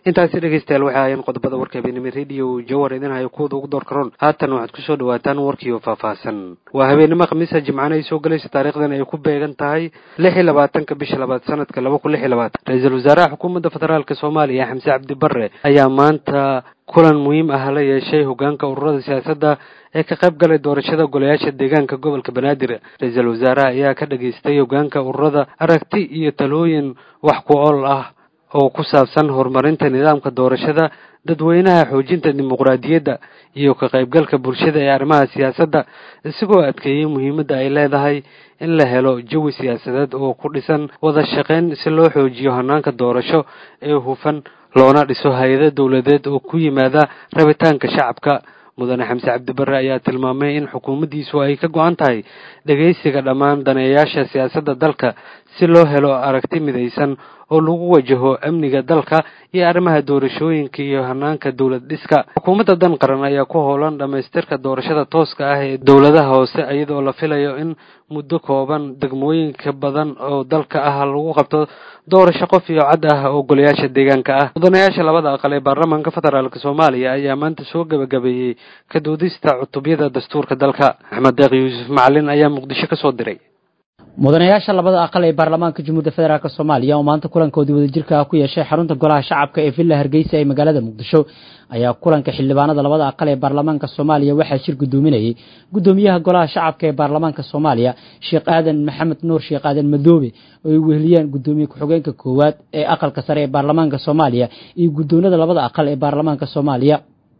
intaasi dhegeystayaal waxay ahaayeen qodobada warka habeenimo rediyo jawar idin hayo kuwada ugu door karoon haatan waxaad kusoo dhawaataan warkiioo faahfaahsan waa habeenimo khamiisa jimcana ay soo galaysa taarikhdan ay ku beegan tahay lix iyo labaatanka bisha labaad sanadka laba kun lix iyo labaatan ra-iisul wasaaraha xukuumadda federaalka soomaaliya xamse cabdi barre ayaa maanta kulan muhiim ah la yeeshay hogaanka ururada siyaasadda ee ka qayb galay doorashada golayaasha deegaanka gobolka banaadir ra-iisul wasaaraha ayaa ka dhageystay hogaanka ururada aragti iyo talooyin wax ku ool ah oo ku saabsan horumarinta nidaamka doorashada dadweynaha xoojinta dimuqraadiyadda iyo ka qaybgalka bulshada ee arrimaha siyaasadda isagoo adkeeyey muhiimadda ay leedahay in la helo jawi siyaasadeed oo ku dhisan wada shaqayn si loo xoojiyo hanaanka doorasho ee hufan loona dhiso hay-ado dowladeed oo ku yimaada rabitaanka shacabka mudane xamse cabdibarre ayaa tilmaamay in xukuumaddiisu ay ka go-an tahay dhegaysiga dhammaan daneeyaasha siyaasadda dalka si loo helo aragti midaysan oo lagu wajaho amniga dalka iyo arrimaha doorashooyinka iyo hanaanka dowlad dhiska xukuumadda dan qaran ayaa ku howlan dhammaystirka doorashada tooska ah ee dowladaha hoose iyadoo la filayo in muddo kooban degmooyinka badan oo dalka ah lagu qabto doorasho qof iyo cad ah oo golayaasha deegaanka ah mudanayaasha labada aqal ee baarlamaanka federaalk soomaaliya ayaa maanta soo gebagabeeyey ka doodista cutubyada dastuurka dalka axmed deeq yuusuf macalin ayaa muqdisho ka soo diray mudanayaasha labada aqal ee baarlamaanka jamhuuriyadda federaalk soomaaliya oo maanta kulankoodii wadajirka ah ku yeeshay xarunta golaha shacabka ee villa hargeysa ee magaalada muqdisho ayaa kulanka xildhibaanada labada aqal ee baarlamaanka soomaaliya waxaa shir gudoominayay gudoomiyaha golaha shacabka ee baarlamaanka soomaaliya sheekh aadan maxamed nuur sheekh aadan madoobe oo ay weheliyaan gudoomiye ku-xigeenka koowaad ee aqalka sare ee baarlamaanka soomaaliya iyo guddoonada labada aqal ee baarlamaanka soomaaliya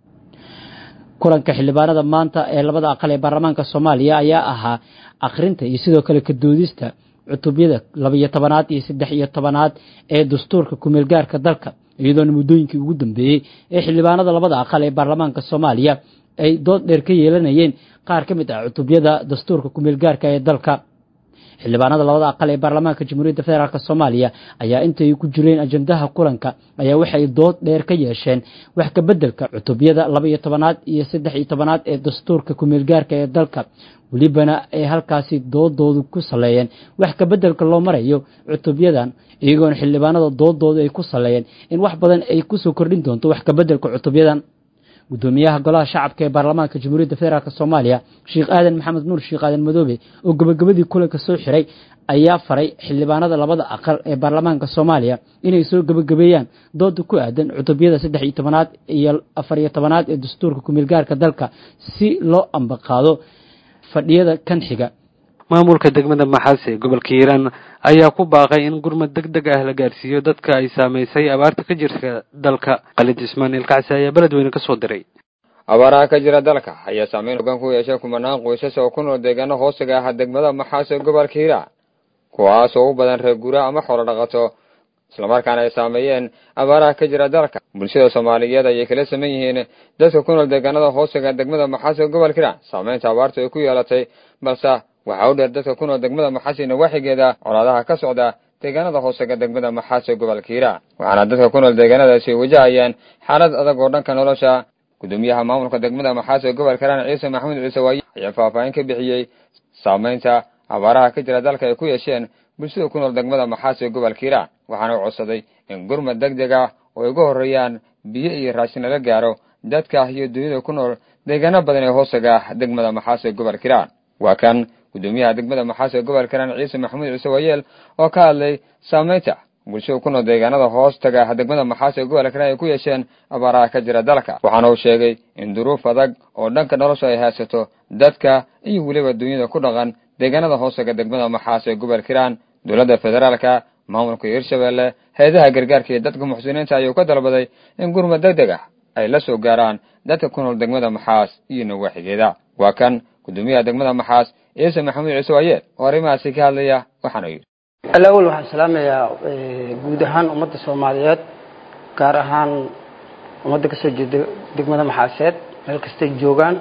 kulanka xildhibaanada maanta ee labada aqal ee baarlamaanka soomaaliya ayaa ahaa akhrinta iyo sidoo kale ka doodista cutubyada labaiyo tobanaad iyo saddex iyo tobanaad ee dastuurka kumeelgaarka dalka iyadoona muddooyinkii ugu dambeeyey ee xildhibaanada labada aqal ee baarlamaanka soomaaliya ay dood dheer ka yeelanayeen qaar ka mid ah cutubyada dastuurka kumeelgaarka ee dalka xildhibaanada labada aqal ee baarlamaanka jamhuuriyadda federaalk soomaaliya ayaa intay ku jireen ajandaha kulanka ayaa waxay dood dheer ka yeesheen wax ka beddelka cutubyada laba iyo tobanaad iyo saddex iyo tobanaad ee dastuurka kumeelgaarka ee dalka welibana ay halkaasi doodoodu ku saleeyeen wax ka beddelka loo marayo cutubyadan iyagoona xildhibaanada doodoodu ay ku saleeyeen in wax badan ay kusoo kordhin doonto wax ka beddelka cutubyadan gudoomiyaha golaha shacabka ee baarlamaanka jamhuuriyadda federaalk soomaaliya sheekh aadan maxamed nuur sheekh aadan madoobe oo gabagabadii kulanka soo xiray ayaa faray xildhibaanada labada aqal ee baarlamaanka soomaaliya inay soo gabagabeeyaan dooda ku aadan cutubyada saddex iyo tobanaad iyo afar iyo tobanaad ee dastuurka kumeelgaarka dalka si loo ambaqaado fadhiyada kan xiga maamulka degmada maxaas ee gobolka hiiraan ayaa ku baaqay in gurmad deg deg ah la gaarsiiyo dadka ay saamaysay abaarta ka jirta dalka khalid ismaaniil kacsi ayaa beledweyne ka soo diray abaaraha ka jira dalka ayaa saameyn hogaan ku yeeshay kumanaan qoysas oo ku nool deegaano hoostiga ah degmada maxaas ee gobolka hiiraan kuwaas oo u badan reer guura ama xoolo dhaqato islamarkaana ay saameeyeen abaaraha ka jira dalka bulshada soomaaliyeed ayay kala saman yihiin dadka ku nool deegaanada hoostiga degmada maxaas ee gobolka hiiraan saameynta abaarta ay ku yeelatay balse waxaa u dheer dadka ku nool degmada maxaas iyo nawaaxigeeda colaadaha ka socda deegaanada hoosega degmada maxaas ee gobolka hiiraan waxaana dadka ku nool deegaanadaasi wajahayaan xaalad adag oo dhanka nolosha gudoomiyaha maamulka degmada maxaas ee gobolka hiiraan ciise maxamuud ciise waaye ayaa faahfaahin ka bixiyey saameynta abaaraha ka jira dalka ay ku yeesheen bulshada ku nool degmada maxaas ee gobolka hiiraan waxaana u codsaday in gurmad deg deg ah oo ay uga horreeyaan biyo iyo raashin lala gaaro dadka iyo dunyada ku nool deegaano badan ee hoosega degmada maxaas ee gobolka hiiraan waa kan gudoomiyaha degmada maxaas ee gobolka hiiraan ciise maxamuud ciise waayeel oo ka hadlay saameynta bulshada ku nool deegaanada hoos taga degmada maxaas ee gobolka hiiraan ay ku yeesheen abaaraha ka jira dalka waxaana uu sheegay in duruuf adag oo dhanka nolosha ay haysato dadka iyo weliba dunyada ku dhaqan deegaanada hoosega degmada maxaas ee gobolka hiiraan dowladda federaalka maamulka hirshabeelle hay-adaha gargaarka iyo dadka muxsiniinta ayuu ka dalbaday in gurmad deg deg ah ay la soo gaaraan dadka ku nool degmada maxaas iyo nawaaxigeeda waa kan gudoomiyaha degmada maxaas ciise maxamuud ciise waayeel oo arrimahaasi ka hadlaya waxaana yidhi alawal waxaan salaamayaa guud ahaan ummadda soomaaliyeed gaar ahaan ummadda kasoo jeeda degmada maxaaseed meel kastay joogaan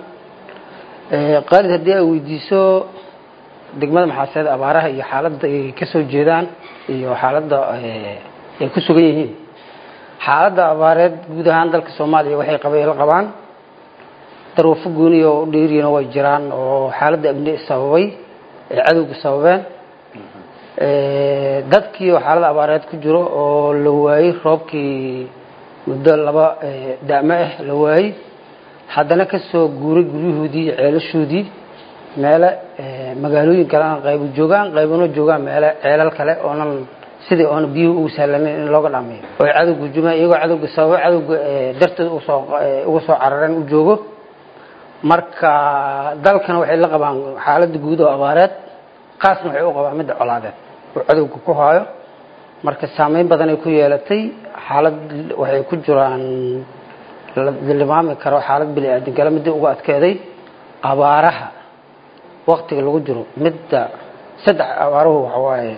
qaalid haddii ay weydiiso degmada maxaaseed abaaraha iyo xaaladda ay kasoo jeedaan iyo xaaladda ay ku sugan yihiin xaaladda abaareed guud ahaan dalka soomaaliya waxay qabaylo qabaan daruufo gooniya oo u dheeriyana way jiraan oo xaaladda amni sababay ay cadowga sababeen dadkii oo xaalada abaareed ku jiro oo la waayey roobkii muddo laba da'mo ah la waayey haddana ka soo guuray guryahoodii iyo ceelashoodii meele magaalooyin kalena qaybu joogaan qaybuna joogaan meele ceelal kale oonan sidii oona biyuhu ugu sahlanayn in looga dhameeyo oy cadowga jumaan iyagoo cadowga sababo cadowga darteed usoo uga soo carareen u joogo marka dalkana waxay la qabaan xaaladda guud oo abaareed qaasna waxay u qabaan midda colaadeed oo cadowga ku haayo marka saameyn badan ay ku yeelatay xaalad waxay ku jiraan la tilmaami karo xaalad bini aadamkale midii ugu adkeeday abaaraha waktiga lagu jiro midda saddex abaaruhu waxa waaye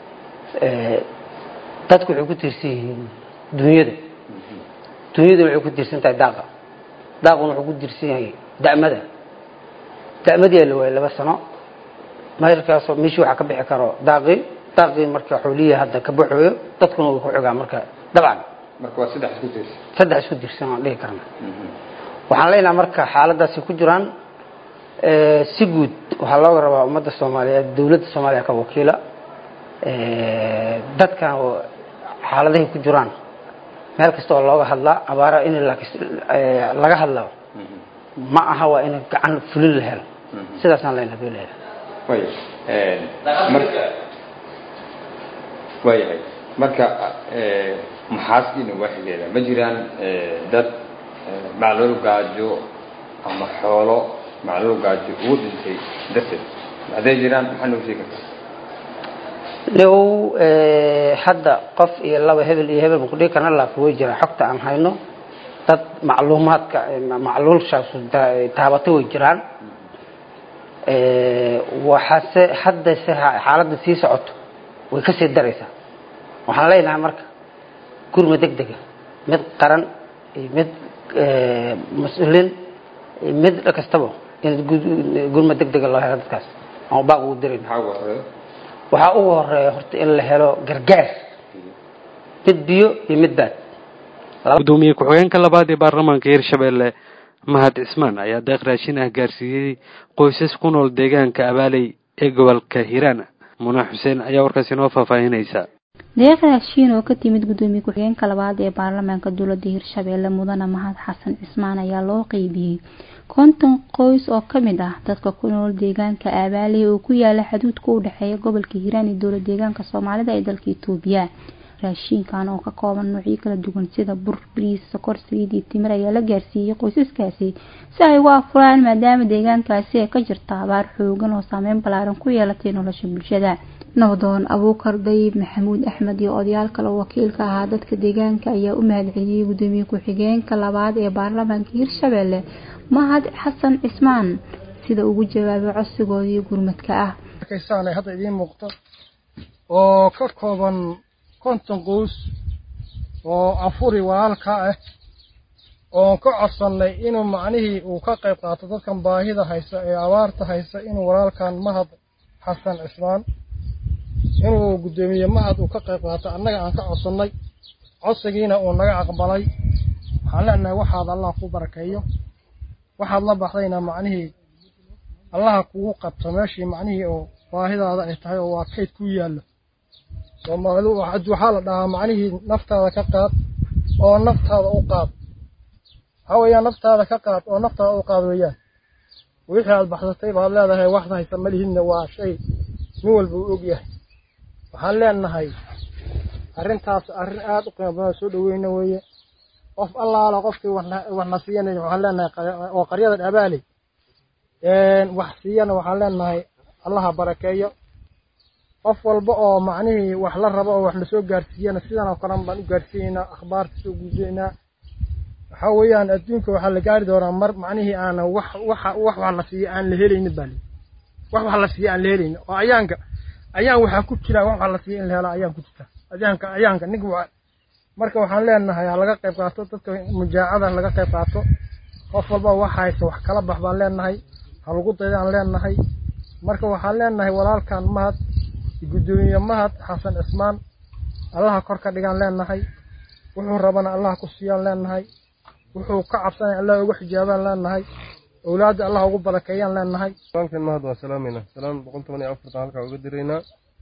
dadku waxay ku tiirsan yihiin dunyada dunyaduna waxay ku tiirsan tahay daaqa daaquna wuxuu ku tiirsan yahay da'mada da'madii la waayay laba sano meelkaasoo meeshii waxaa ka bixi karo daaqii daaqii marka xoolihii hadda ka baxooyo dadkuna way ku xogaan marka dabcan marka waa saddex isku tiirsan saddex isku tiirsan aan dhihi karna waxaan leenahay marka xaaladaasi ku jiraan si guud waxaa looga rabaa ummadda soomaaliyeed dowladda soomaaliya ka wakiila dadkan xaaladahay ku jiraan meel kasta oo looga hadlaa abaara in laga hadlo ma aha waa in gacan fulin la helo sidaasaan leenahay doo leeyahay way marka waayahay marka maxaaskiina waaxigeeda ma jiraan dad macluul gaajo ama xoolo macluul gaajo ugu dhintay darteed hadday jiraan maxaa noogu sheegi kartaa low hadda qof iyo laba hebel iyo hebel makudhigi karna laakiin way jiraan xogta aan hayno dad macluumaadka macluulshaas taabatay way jiraan waxaase hadda se xaaladda sii socoto way ka sii daraysaa waxaan leenahay marka gurma deg dega mid qaran iyo mid mas-uulin iyo mid kastaba in gurma deg dega loo helo dadkaas aan baaq ugu dirin maxaa ugu horeeyo waxaa ugu horeeya horta in la helo gargaar mid biyo iyo mid baad gudoomiye ku-xigeenka labaad ee baarlamaanka hirshabelle mahad cismaan ayaa deeq raashin ah gaarsiiyey qoysas ku nool deegaanka abaaley ee gobolka hiiraan muna xuseen ayaa warkaasi noo faahfaahinaysa deeq raashiin oo ka timid gudoomiye ku-xigeenka labaad ee baarlamaanka dowladda hirshabelle mudane mahad xasan cismaan ayaa loo qeybiyey konton qoys oo kamid ah dadka ku nool deegaanka aabaaley oo ku yaala xaduudka u dhexeeya gobolka hiiraan iyo dowlad deegaanka soomaalida ee dalka itoobiya raashiinkan oo ka kooban noocyo kala duwan sida bur bariis sokor saliid iyo timir ayaa la gaarsiiyey qoysaskaasi si ay uga afuraan maadaama deegaankaasi ay ka jirta abaar xoogan oo saameyn ballaaran ku yeelatay nolosha bulshada nabdoon abuukar dayib maxamuud axmed iyo odayaal kale oo wakiilka ahaa dadka deegaanka ayaa u mahadceliyey gudoomiye ku-xigeenka labaad ee baarlamaanka hirshabelle mahad xasan cismaan sida ugu jawaabay codsigoodii gurmadka ah arkaysaanay hadda idiin muuqto oo ka kooban konton qoys oo afuri walaalka ah oon ka codsannay inuu macnihii uu ka qayb qaato dadkan baahida haysa ee abaarta haysa inuu walaalkan mahad xasan cismaan inuu guddoomiye mahad uu ka qayb qaato annaga aan ka codsannay codsigiina uu naga aqbalay waxaan leenahay waxaad allah ku barakeeyo waxaad la baxdayna macnihii allaha kugu qabto meeshii macnihii oo baahidaada ay tahay oo waa kayd ku yaallo soomaalidu waxaa la dhahaa macnihii naftaada ka qaad oo naftaada u qaad waxaa weeyaan naftaada ka qaad oo naftaada u qaad weeyaan wixii aad baxsatay baad leedahay waxda haysa malihidna waa shay nin walba uu og yahay waxaan leenahay arrintaas arrin aad u qiimo badan soo dhaweyna weeye qof allaala qofkii waxna siiyana waxaan leenahay oo qaryadan abaaley wax siiyana waxaan leenahay allaha barakeeyo qof walba oo macnihii wax la rabo oo wax lasoo gaarsiiyana sidan oo kalen baan u gaarsiinaynaa akhbaarta soo gudbinaynaa waxaa weeyaan adduunka waxaa la gaari doonaa mar macnihii aana wax waxa wax wax la siiya aan la helaynin baa lii wax wax la siiya aan la helaynin oo ayaanka ayaan waxaa ku jira wax wax la siiya in la helo ayaan ku jirta ayaanka ayaanka ninka waa marka waxaan leenahay ha laga qayb qaato dadka mujaacada laga qayb qaato qof walba wax haysa wax kala bax baan leenahay ha lagu daydaan leenahay marka waxaan leenahay walaalkan mahad guddoomiye mahad xasan cismaan allaha kor ka dhigaan leenahay wuxuu rabana allaha ku siiyaan leenahay wuxuu ka cabsanaya allah ugu xijaabaan leenahay awlaadda allah ugu barakeeyaan leenahay walaalkeen mahad waa salaamayna salaam boqol toban iyo afartan halkaa uga diraynaa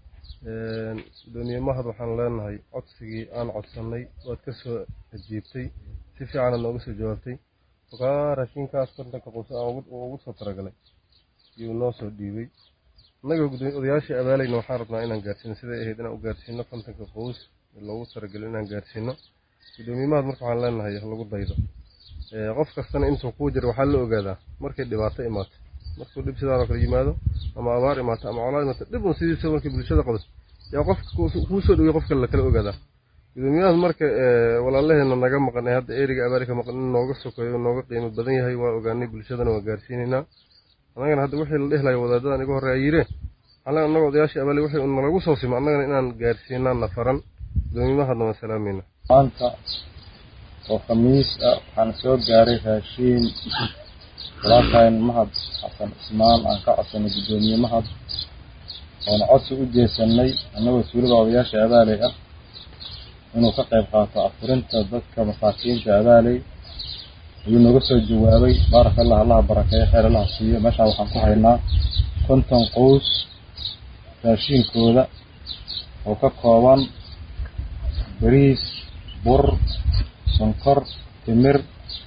gudoomiye mahad waxaan leenahay codsigii aan codsannay waad ka soo ajiibtay si fiicana nooga soo jawaabtay okaa raashinkaas kontanka qoys aan ugu soo talagalay iyuu noo soo dhiibay annaga odayaashii abaalayna waxaan rabnaa inaan gaarsiino siday ahayd inaan u gaarsiino kontanka qoys loogu talagalay inaan gaarsiino gudoomiye mahad marka waxaan leenahay lagu daydo qof kastana intuu kuu jiro waxaa la ogaadaa markay dhibaato imaato markuu dhib sidaanoo kale yimaado ama abaar imaato ama colaad imaato dhib un sidiisa markay bulshada qabato yaa qofka kuu soo dhowey qofka lakala ogaadaa gudoomiyahaas marka walaalaheena naga maqan ee hadda eriga abaari ka maqan in nooga sokeeyo nooga qiimo badan yahay waa ogaanay bulshadana waa gaarsiinaynaa annagana hadda wixii la dhehlayo wadaadadan iga horreeya yire waxaan leenahay annaga odayaashii abaali wixii nalagu soo simo annagana inaan gaarsiinaa nafaran gudoomiymahadna waan salaamayna maanta oo khamiis ah waxaan soo gaaray raashiin walaalkayn mahad xasan cismaan aan ka codsanay guddoomiye mahad oona codsi u jeesanay annagoo tuulada odayaasha abaaley ah inuu ka qayb qaato afurinta dadka masaakiinta abaaley ayuu nooga soo jawaabay baaraka allah allaha barakeeyo kheyr allaha siiyo meeshaan waxaan ku haynaa konton qoys raashiinkooda oo ka kooban bariis bur sonkor timir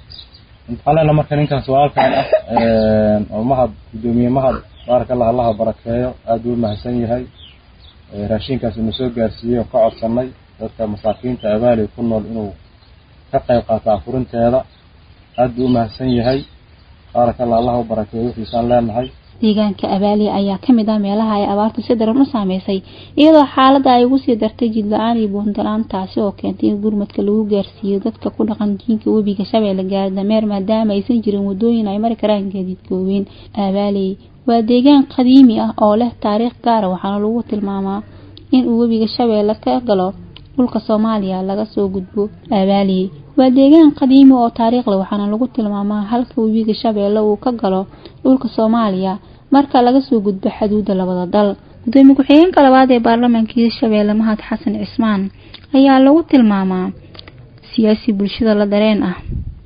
alena marka ninkaas walaalkan ah oo mahad guddoomiye mahad baaraka allah allaha barakeeyo aad buu umahadsan yahay raashinkaas inu soo gaarsiiyey oo ka codsanay dadka masaakiinta abaali ku nool inuu ka qayb qaato afurinteeda aad buu umahadsan yahay baaraka allah allaha u barakeeyo wixiisaan leenahay deegaanka abaaliya ayaa ka mid ah meelaha ay abaartu si daran u saameysay iyadoo xaaladda ay ugu sii dartay jid la-aan iyo buuntalaan taasi oo keentay in gurmadka lagu gaarsiiyo dadka ku dhaqan jiinka webiga shabeelle gaardameer maadaama aysan jirin wadooyin ay mari karaan gaadiidka waaweyn abaaliy waa deegaan qadiimi ah oo leh taariikh gaara waxaana lagu tilmaamaa in uu webiga shabeelle ka galo dhulka soomaaliya laga soo gudbo abaaliye waa deegaan qadiimi oo taariikh leh waxaana lagu tilmaamaa halka webiga shabeelle uu ka galo dhulka soomaaliya marka laga soo gudbo xaduudda labada dal gudoomiye ku-xigeenka labaad ee baarlamaanka hirshabeelle mahad xasan cismaan ayaa lagu tilmaamaa siyaasi bulshada la dareen ah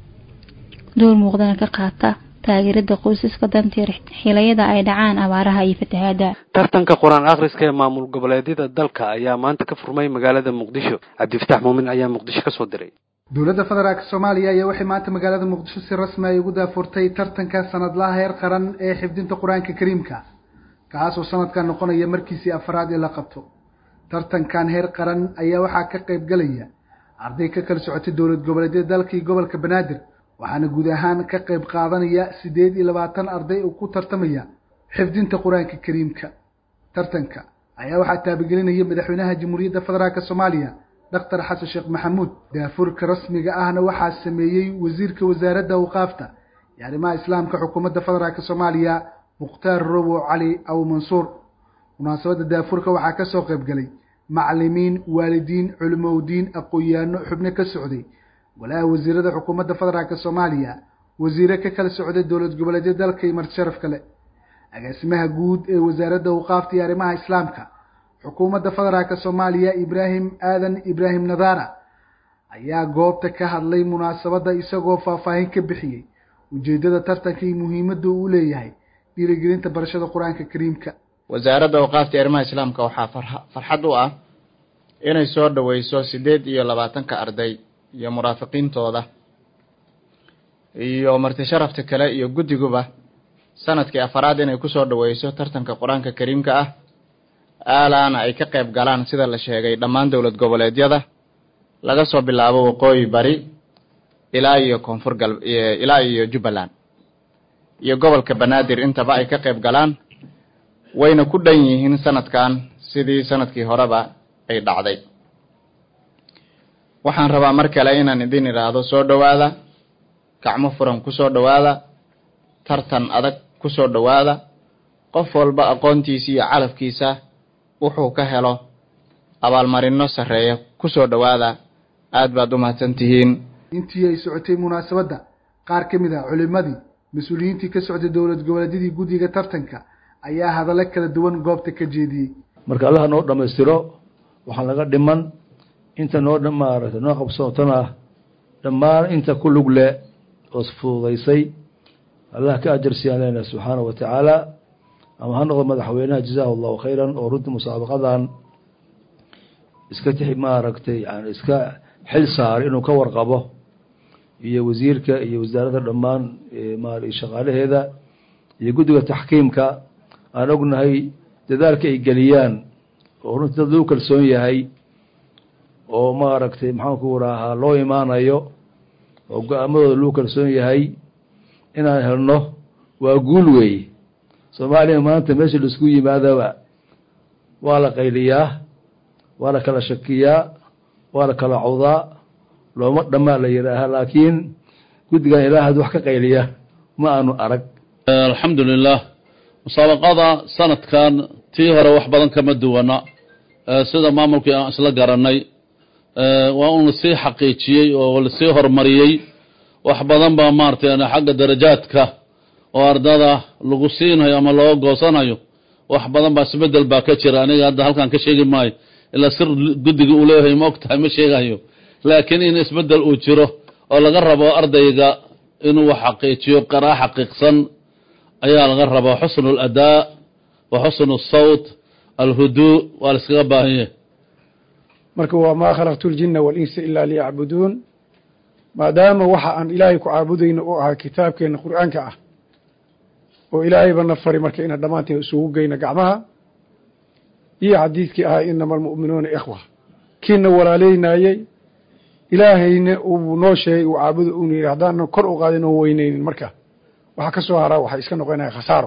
door muuqdana ka qaata taageerada qoysaska danteer xilayada ay dhacaan abaaraha iyo fatahaada tartanka qur-aan akhriska ee maamul goboleedyada dalka ayaa maanta ka furmay magaalada muqdisho cabdifatax muumin ayaa muqdisho kasoo diray dowladda federaalk soomaaliya ayaa waxay maanta magaalada muqdisho si rasmi ay ugu daafurtay tartanka sanadlaha heer qaran ee xifdinta qur-aanka kariimka kaasoo sanadkan noqonaya markiisii afraad ee la qabto tartankan heer qaran ayaa waxaa ka qayb galaya arday ka kala socotay dowlad goboleedyada dalka iyo gobolka banaadir waxaana guud ahaan ka qayb qaadanaya siddeed iyo labaatan arday oo ku tartamaya xifdinta qur-aanka kariimka tartanka ayaa waxaa taabagelinaya madaxweynaha jamhuuriyadda federaalk soomaaliya doctor xasan sheekh maxamuud daafurka rasmiga ahna waxaa sameeyey wasiirka wasaaradda awqaafta iyo arrimaha islaamka xukuumadda federaalk soomaaliya mukhtaar robo cali aw mansuur munaasabadda daafurka waxaa ka soo qayb galay macalimiin waalidiin culimowdiin aqoon-yaano xubno ka socday golaha wasiirada xukuumadda federaalk soomaaliya wasiire ka kala socday dowlad goboleedyo dalka iyo marti sharaf kale agaasimaha guud ee wasaaradda awqaafta iyo arrimaha islaamka xukuumadda federaalk soomaaliya ibraahim aadan ibraahim nadaara ayaa goobta ka hadlay munaasabadda isagoo faahfaahin ka bixiyey ujeeddada tartanka iyo muhiimadda uu leeyahay dhiirigelinta barashada qur-aanka kariimka wasaaradda awqaafta iyo arrimaha islaamka waxaa farxad u ah inay soo dhaweyso siddeed iyo labaatanka arday iyo muraafiqiintooda iyo marti sharafta kale iyo guddiguba sanadkii afaraad inay kusoo dhaweyso tartanka qur-aanka kariimka ah aalaana ay ka qayb galaan sida la sheegay dhammaan dowlad goboleedyada laga soo bilaabo waqooyi bari ilaa iyo koonfur gal ilaa iyo jubbaland iyo gobolka banaadir intaba ay ka qayb galaan wayna ku dhan yihiin sanadkan sidii sanadkii horeba ay dhacday waxaan rabaa mar kale inaan idin idhaahdo soo dhowaada gacmo furan kusoo dhowaada tartan adag kusoo dhowaada qof walba aqoontiisa iyo calafkiisa wuxuu ka helo abaalmarino sarreeya kusoo dhowaada aad baad u mahadsan tihiin intii ay socotay munaasabadda qaar ka mid ah culimadii mas-uuliyiintii ka socday dowlad goboleedyadii guddiga tartanka ayaa hadallo kala duwan goobta ka jeediyey marka allaha noo dhammaystiro waxaa laga dhiman inta noo maaragtay noo qabsootana ah dhammaan inta ku lug le oo fududaysay allah ka ajarsiyaan leenahay subxaana wa tacaala ama ha noqdo madaxweynaha jazaahu allahu khayran oo runtii musaabaqadan iska tix maaragtay yani iska xil saaray inuu ka warqabo iyo wasiirka iyo wasaaradda dhammaan ma shaqaalaheeda iyo guddiga taxkiimka aan ognahay dadaalka ay geliyaan oo runtii dad lagu kalsoon yahay oo maaragtay maxaanku rahaa loo imaanayo oo go-aamadooda lagu kalsoon yahay inaan helno waa guul weeye soomaaliya maanta meesha laisku yimaadaba waa la qayliyaa waa la kala shakiyaa waa la kala cawdaa looma dhammaa la yidhaahaa laakiin guddigan ilaa had wax ka qayliya ma aanu arag alxamdu lilah musaabaqada sanadkan tii hore wax badan kama duwana sida maamulkii aan isla garanay waa un lasii xaqiijiyey oo lasii horumariyey wax badan baa maaragtay xagga darajaadka oo ardada lagu siinayo ama looga goosanayo wax badan baa isbedel baa ka jira aniga hadda halkan ka sheegi maayo ilaa sir guddiga uu leeyahay ma og tahay ma sheegayo laakiin in isbedel uu jiro oo laga rabo ardayga inuu wax xaqiijiyo qaraa xaqiiqsan ayaa laga rabaa xusnu aladaa wa xusnu asawt alhuduu waa la iskaga baahan yahay marka waa maa khalaqtu ljina walinsa ilaa liyacbuduun maadaama waxa aan ilaahay ku caabudayno u ahaa kitaabkeena qur'aanka ah oo ilaahayba na fari marka inaan dhammaanteen isugu geyno gacmaha iyo xadiidkii ahaa inama almu'minuuna ikhwa kiina walaaleynaayey ilaahayna uu noo sheegay uu caabudo uuna yidhi haddaanan kor u qaadin oon weyneynin marka waxa ka soo haraa waxay iska noqonaya khasaaro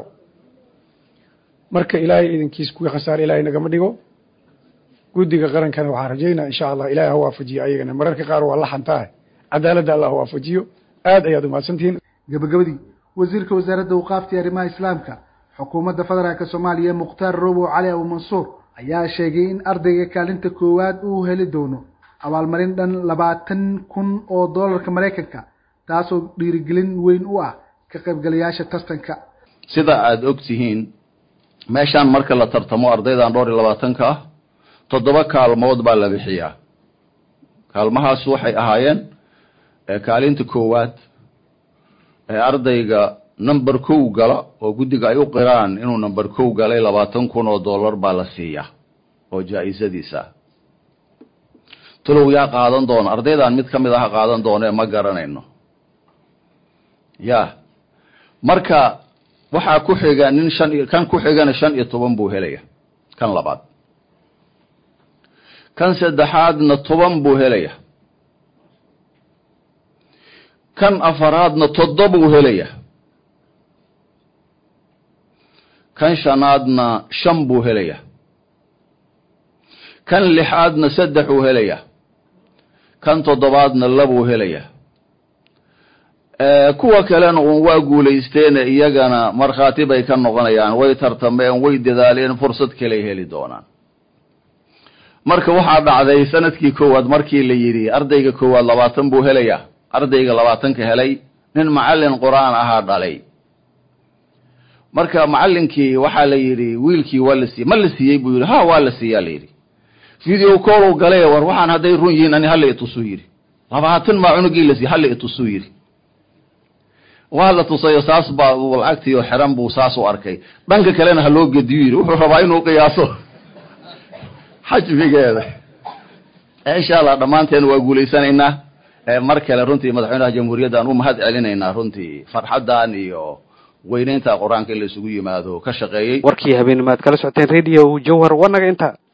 marka ilaahay idinkiis kuwii khasaaro ilahay nagama dhigo guddiga qarankana waxaan rajaynaa insha allah ilahay ha waafajiyo ayagana mararka qaar waa la xantaah cadaaladda allah ha waafajiyo aad ayaad umahadsantihiin gabagabadii wasiirka wasaaradda awqaafta iyo arrimaha islaamka xukuumadda federaalka soomaaliya mukhtaar robow cali abu mansuur ayaa sheegay in ardayga kaalinta koowaad uu heli doono abaalmarin dhan labaatan kun oo doolarka maraykanka taasoo dhiirigelin weyn u ah ka qaybgalayaasha tartanka sida aada og tihiin meeshaan marka la tartamo ardaydan dhowr iyo labaatanka ah toddoba kaalmood baa la bixiyaa kaalmahaas waxay ahaayeen kaalinta koowaad ee ardayga number kow gala oo guddiga ay u qiraan inuu number kow galay labaatan kun oo dollar baa la siiyaa oo jaa-isadiisa tulow yaa qaadan doona ardaydan mid ka mid aha qaadan doona ee ma garanayno ya marka waxaa ku xiga nin shan iyo kan ku xigana shan iyo toban buu helaya kan labaad kan saddexaadna toban buu helaya kan afaraadna toddobuu helaya kan shanaadna shan buu helaya kan lixaadna saddexuu helaya kan toddobaadna labuu helaya kuwa kalena uun waa guulaysteene iyagana markhaati bay ka noqonayaan way tartameen way dadaaleen fursad kaley heli doonaan marka waxaa dhacday sanadkii koowaad markii la yidhi ardayga koowaad labaatan buu helayaa ardayga labaatanka helay nin macallin qur-aan ahaa dhalay marka macallinkii waxaa la yidhi wiilkii waa la siiyey ma la siiyey buu yidhi ha waa la siiyaa la yidhi video call galay war waxaan hadday run yihiin ani hala itusuu yidhi labaatan maa cunugii la siiyey hala itusuu yidhi waa la tusayo saas baa lacagtii oo xiran buu saas u arkay dhanka kalena ha loo gediyu yidhi wuxuu rabaa inuu qiyaaso xajmigeeda insha allah dhammaanteen waa guulaysanaynaa mar kale runtii madaxweynaha jamhuuriyadda aan u mahad celinaynaa runtii farxaddan iyo weynaynta qur-aanka in la isugu yimaado ka shaqeeyey warkii habeennimaad kala socoteen radio jawhar wanaga inta